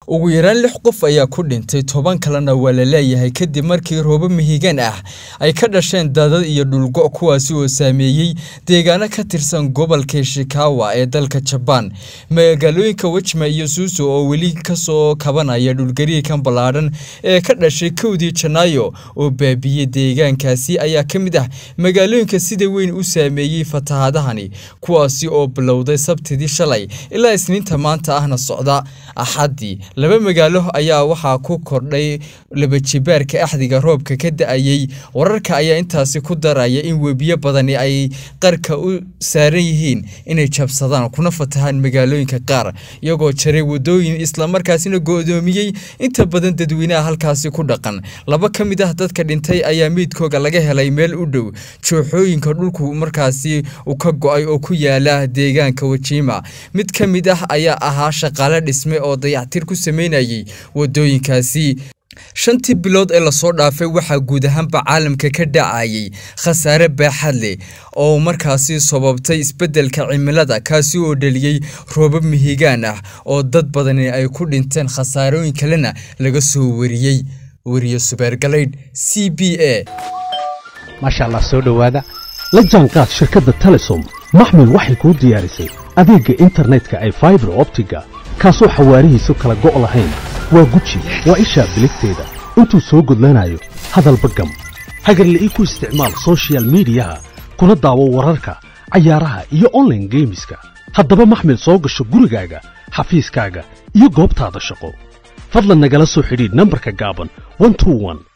ugu yaraan lix qof ayaa ku dhintay toban kalena waa la leeyahay kadib markii roobo mihigan ah ay ka dhasheen daadad iyo dhulgo kuwaasi oo saameeyey deegaano ka tirsan gobolka shikawa ee dalka jabaan magaalooyinka wejma iyo suuso oo weli kasoo kabanaya dhulgariirkan ballaadhan ee ka dhashay kowdii janaayo oo baabiyey deegaankaasi ayaa ka mid ah magaalooyinka sida weyn u saameeyey fatahaadahani kuwaasi oo bilowday sabtidii shalay ilaa isniinta maanta ahna socda axaddii laba magaalo ayaa waxaa ku kordhay labajibaarka axdiga roobka ka da-ayey wararka ayaa intaasi ku daraya in webiyo badani ay qarka u saaran yihiin inay jabsadaan kuna fatahaan magaalooyinka qaar iyagoo jaray wadooyin islamarkaasina go-doomiyey inta badan dadweynaha halkaasi ku dhaqan laba ka mid ah dadka dhintay ayaa meydkooga laga helay meel u dhow jooxooyinka dhulku markaasi u ka go-ay oo ku yaala deegaanka wajiima mid ka mid ah ayaa ahaa shaqaale dhisme oo dayactir ku sameynayay wadooyinkaasi shantii bilood ee lasoo dhaafay waxaa guud ahaanba caalamka ka dhacayay khasaare baaxad leh oo markaasi sababtay isbeddelka cimilada kaasi oo dhaliyey roobab mihigaan ah oo dad badani ay ku dhinteen khasaarooyin kalena laga soo wariyey wariye subeergalaydh c b a maasha allah soo dhowaada la jaanqaad shirkadda telesom maxmil waxay kuu diyaarisay adeegga internetka ay faibar optiga kaasoo xawaarihiisu kala go' lahayn waa guji waa ishaa biligteeda intuu soo gudlanayo hadalba gam hagarle ii ku isticmaal sochial midiyaha kuna daawo wararka cayaaraha iyo onlaine geemiska haddaba maxmil soo gasho gurigaaga xafiiskaaga iyo goobtaada shaqo fadlan nagala soo xidhiidh nambarka gaaban